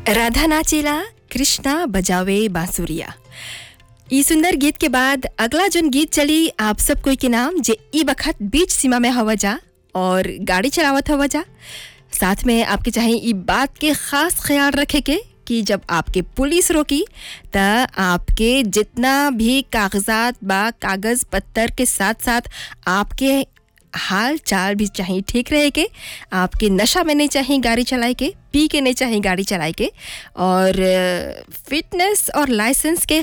राधा नाचेला कृष्णा बजावे बांसुरिया ई सुंदर गीत के बाद अगला जोन गीत चली आप सब कोई के नाम जे ई बखत बीच सीमा में हवा जा और गाड़ी चलावत हवा जा साथ में आपके चाहे ई बात के खास ख्याल रखे के कि जब आपके पुलिस रोकी त आपके जितना भी कागजात बा कागज पत्तर के साथ साथ आपके हाल चाल भी चाहिए ठीक रहे के आपके नशा में नहीं चाहिए गाड़ी चलाए के पी के नहीं चाहिए गाड़ी चलाए के और फिटनेस और लाइसेंस के